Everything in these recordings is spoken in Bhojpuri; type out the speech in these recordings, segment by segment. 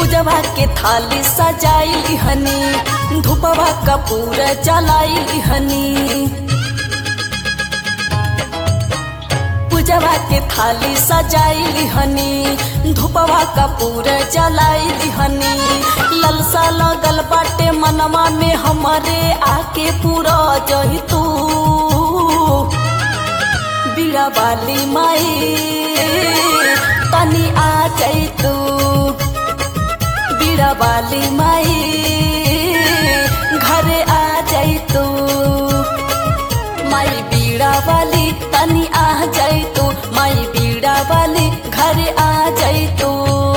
पूजवा के थाली सजाई हनी धूपवा कपूर जलाई हनी पूजवा के थाली सजाई हनी धूपवा कपूर जलाई हनी ललसा लगल बाटे मनवा में हमारे आके पूरा जही तू बीड़ा वाली माई तनी आ जाई तू बीड़ा वाली माई घरे आ जाई तू माई बीड़ा वाली तनी आ जाई तू माई बीड़ा वाली घरे आ जाई तू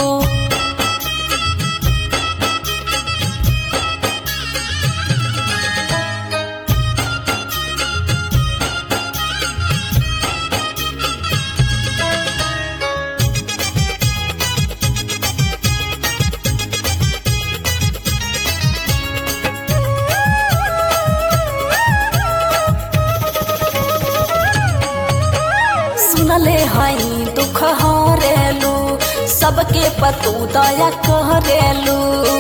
सुनले हई दुख हरेलू सबके पतू दया करेलू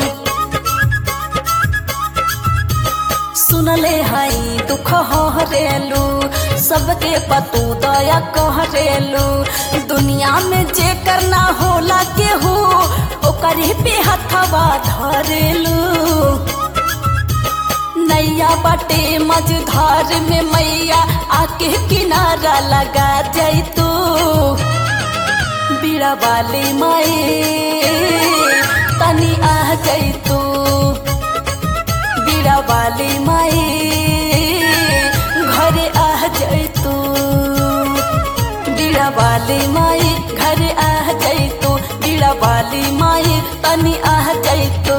सुनले हई दुख हरेलू सबके पतू दया करेलू दुनिया में जे करना होला केहू ओकरे पे हथवा धरेलू नैया बटे मझधार में मैया आके किनारा लगा जाई तू बीड़ा वाली माई तनी आ जाई तू बीड़ा वाली माई घरे आ जाई तू बीड़ा वाली माई घरे आ जाई तू बीड़ा वाली माई तनी आ जाई तू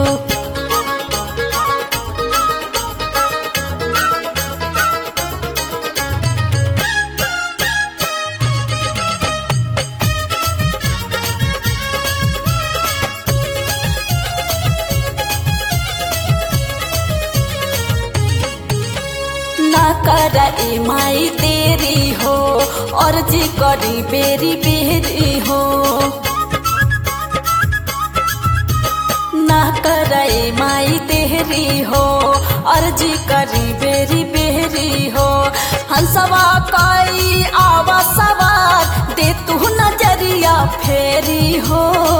ना कर ए माई तेरी हो और जी करी बेरी बेरी हो ना कर ए माई तेरी हो और जी करी बेरी बेरी हो हंसवा कई आवा सवार दे तू नजरिया फेरी हो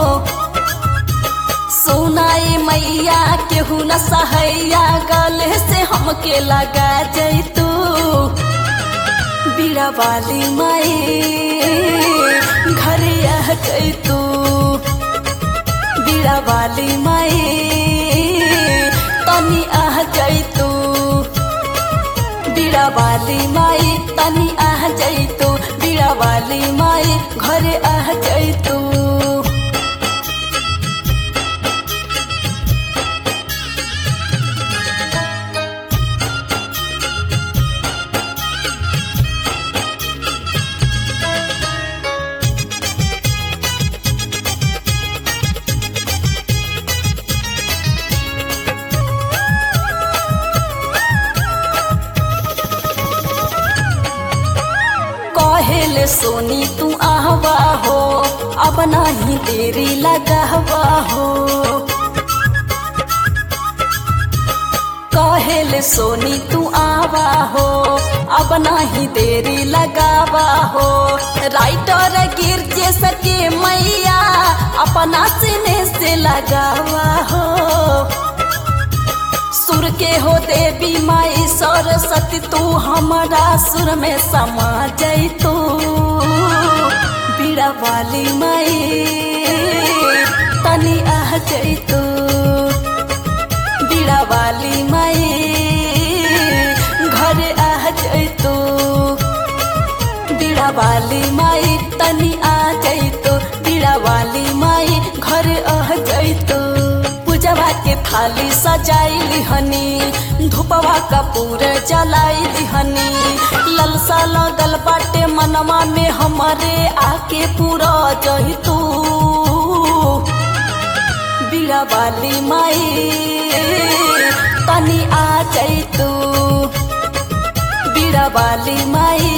सुनाई मैया केहू न सहैया गले से हमके लगा जैतू बीड़ा वाली माई घरे आ जैतू बीड़ा वाली माई तनी आ जैतू बीड़ा वाली माई तनी आ जैतू बीड़ा वाली माई घरे आ जैतू कहेले सोनी तू आहवा हो अब नहीं देरी लगहवा हो कहेले सोनी तू आवा हो अब नहीं देरी लगावा हो राइटर गिर जे सके मैया अपना सीने से लगावा हो सुर के हो देवी माई सरस्वती तू हमारा सुर में समा जाई तू बीड़ा वाली माई तनी आ जाई तू बीड़ा वाली माई घरे आ जाई तू बीड़ा वाली माई तनी आ जाई तू बीड़ा वाली माई घरे आ जाई तू पूजवा के थाली सजाई हनी धूपवा कपूर जलाई हनी ललसा लगल बाटे मनवा में हमारे आके पूरा जही तू बीड़ा वाली माई तनी आ जाई तू बीड़ा वाली माई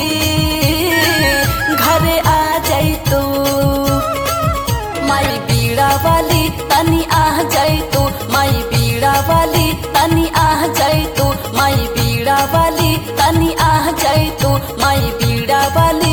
घरे आ जाई तू माई बीड़ा वाली तनी तनी आ जाई तो माई बीड़ा वाली